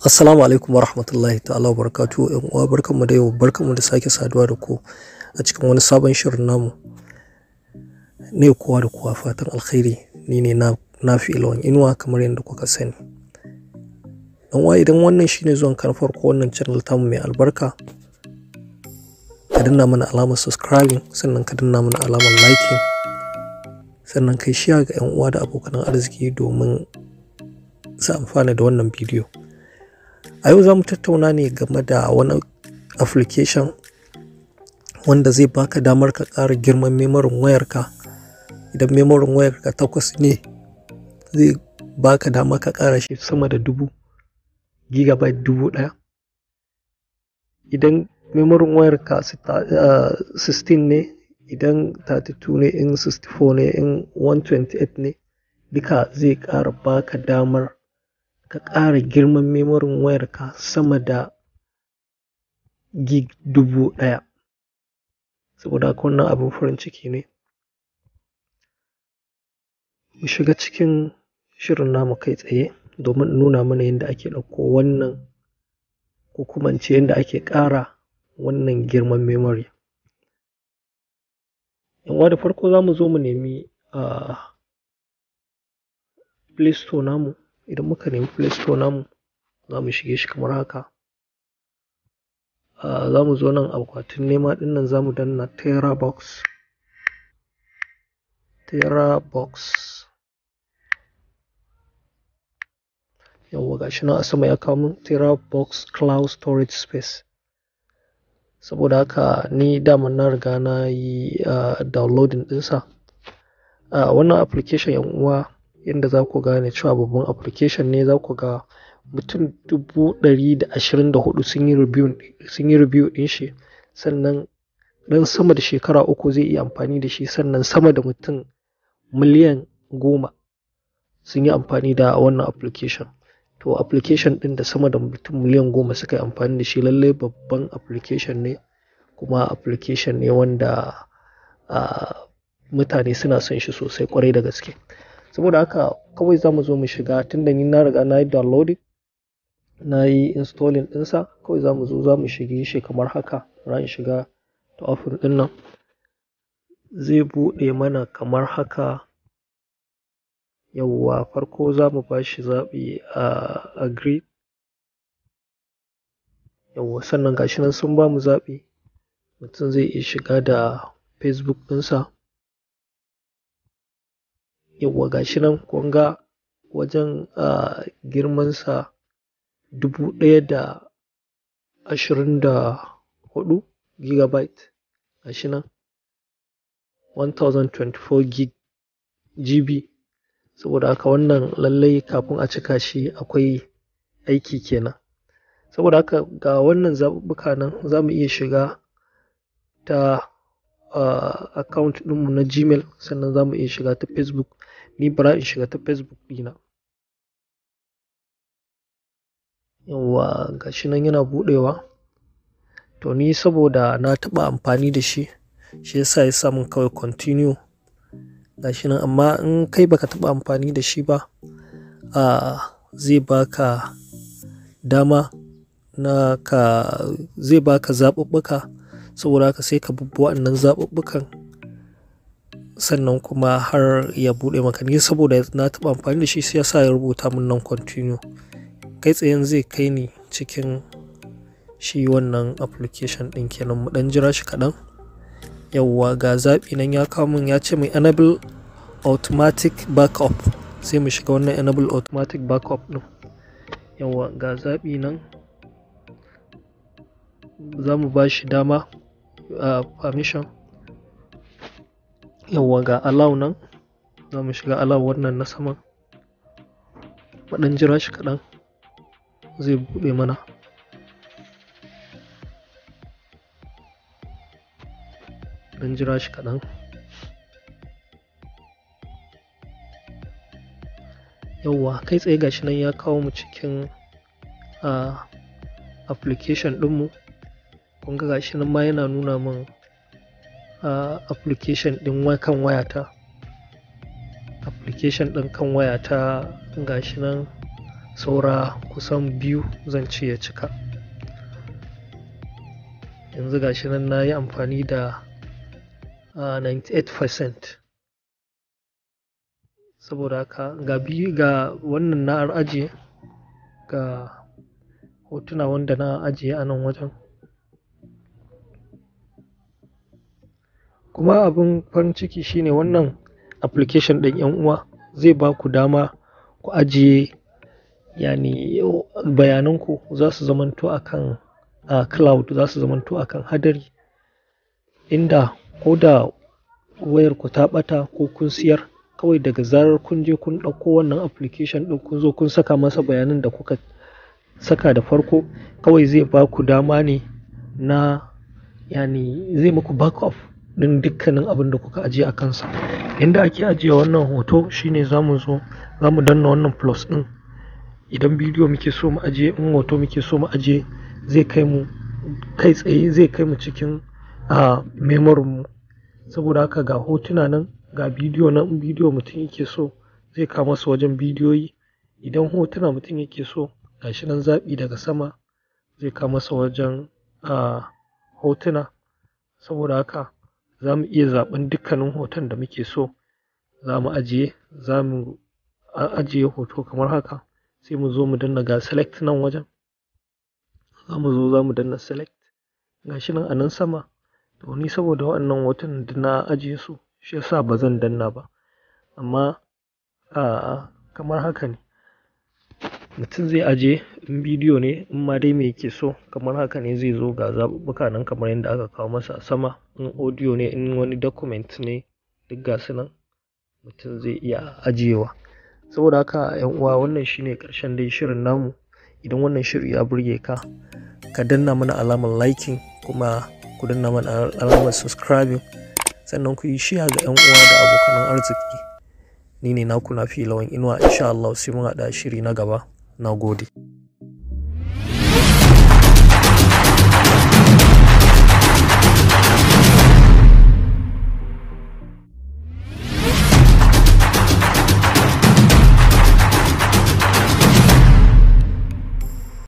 Assalamu alaikum wa rahmatullahi ta'ala wa barakatu ‘yan uwa barkanmu da yau barkanmu da sake saduwa da ku a cikin wani sabon shirin namu ne kowa da kowa fatan alkhairi ni ne na na fi ilwan inuwa kamar yadda kuka sani dan uwa idan wannan shine zuwan kan farko wannan channel tamu mai albarka ka danna mana alamar subscribing sannan ka danna mana alamar liking sannan kai shiya ga ‘yan uwa da abokan arziki domin su amfana da wannan bidiyo a yau za mu tattauna ne game da wani application wanda zai baka damar ka ƙara girman memorin wayarka idan memorin wayarka takwas ne zai baka dama ka ƙara shi sama da dubu gigabyte dubu ɗaya idan memorin wayarka 16 ne idan 32 ne in 64 ne in 128 ne duka zai ƙara baka damar ka ƙara girman memorin wayarka sama da gig dubu ɗaya saboda haka wannan abin farin ciki ne mu shiga cikin shirin namu kai tsaye domin nuna mana yadda ake ɗauko wannan ko kuma in ce yadda ake ƙara wannan girman memory yan da farko za mu zo mu nemi a play store namu idan muka nemi play store namu za mu shige shi kamar haka za mu zo nan akwatin nema din nan za mu danna terabox terabox yawwa gashi nan a sama ya kawo min terabox cloud storage space saboda haka ni daman na riga na yi downloading ɗinsa wannan application yan uwa yadda za ku gane cewa babban application ne za ku ga mutum dubu ɗari da ashirin da hudu sun yi review ɗin shi sannan ɗan sama da shekara uku zai iya amfani da shi sannan sama da mutum miliyan goma sun yi amfani da wannan application to application ɗin da sama da mutum miliyan goma suka yi amfani da shi lallai babban application ne kuma application ne wanda mutane suna son shi sosai kwarai da gaske saboda haka kawai za mu zo mu shiga tunda ni na riga na yi downloading na yi installing ɗinsa kawai za mu zo za mu shige shi kamar haka ran shiga ta ofin ɗin nan zai buɗe mana kamar haka yawwa farko za mu ba shi zaɓi a agree yawwa sannan gashi nan sun ba mu zaɓi mutum zai iya shiga da facebook ɗinsa yawwa gashi nan kun ga wajen girmansa dubu ɗaya da ashirin da hudu gigabyte gashi nan 1024 gig gb saboda haka wannan lallai kafin a cika shi akwai aiki kenan saboda haka ga wannan zaɓuɓɓuka nan za mu iya shiga ta account ɗinmu na gmail sannan za mu iya shiga ta facebook ni bara in shiga ta facebook ɗina yawwa gashi nan yana buɗewa to ni saboda na taɓa amfani da shi shi yasa ya sa min kawai continue gashi nan amma in kai baka taɓa amfani da shi ba zai baka dama na ka zai baka zaɓuɓɓuka saboda haka sai ka bubbi waɗannan zaɓuɓɓukan sannan kuma har ya buɗe maka ni saboda na taɓa amfani da shi sai yasa ya rubuta min nan continue kai tsayen zai kai ni cikin shi wannan application ɗin kenan mu ɗan jira shi kaɗan yawwa ga zaɓi nan ya kawo min ya ce mai enable automatic backup sai mu shiga wannan enable automatic backup ɗin yawwa ga zaɓi nan za mu ba shi dama uh, permission yawwa ga allow nan za mu shiga allow wannan na saman maɗan jira shi kaɗan zai buɗe mana ɗan jira shi kaɗan yawwa kai tsaye gashi nan ya kawo mu cikin uh, application ɗinmu kun ga gashi nan ma yana nuna min uh, application ɗin kan wayata application ɗin kan wayata gashi nan saura kusan biyu zan ce ya cika yanzu gashi nan na yi amfani da uh, 98% saboda haka ga biyu ga wannan na ajiye ga hotuna wanda na ajiye a nan wajen kuma abin farin ciki shine wannan application ɗin yan uwa zai ba ku dama ku ajiye yani bayananku za su zamanto akan a cloud za su zamanto akan hadari inda ko da wayarku ta ɓata ko kun siyar kawai daga zarar kun je kun ɗauko wannan application ɗin kun zo kun saka masa bayanan da kuka saka da farko kawai zai ba ku dama ne na yani zai muku backup ɗin dukkanin abin da kuka ajiye a kansa inda ake ajiye wannan hoto shine za mu zo za mu danna wannan plus ɗin idan bidiyo muke so mu ajiye in hoto muke so mu ajiye zai kai mu kai tsaye zai kai mu cikin a memorin mu saboda haka ga hotuna nan ga bidiyo nan bidiyo mutum yake so zai kawo masa wajen bidiyoyi idan hotuna mutum yake so gashi nan zaɓi daga sama zai kawo masa wajen a hotuna saboda haka za mu iya zaɓen dukkanin hoton da muke so za mu ajiye za mu ajiye hoto kamar haka sai mu zo mu danna ga select nan wajen za mu zo za mu danna select gashi nan a nan sama to ni saboda waɗannan hotunan da na ajiye su shi yasa ba zan danna ba amma a kamar haka ne mutum zai aje in bidiyo ne in ma dai me yake so kamar haka ne zai zo ga zaɓuɓɓuka nan kamar yadda aka kawo masa a sama in audio ne in wani document ne duk ga su nan mutum zai iya ajiyewa saboda haka yan uwa wannan shine ƙarshen dai shirin namu idan wannan shiri ya burge ka ka danna mana alamar liking kuma ku danna mana alamar subscribing sannan ku yi shiya ga 'yan uwa da abokan arziki ni ne naku na fi lawan inuwa insha Allah sai mun haɗa shiri na gaba na gode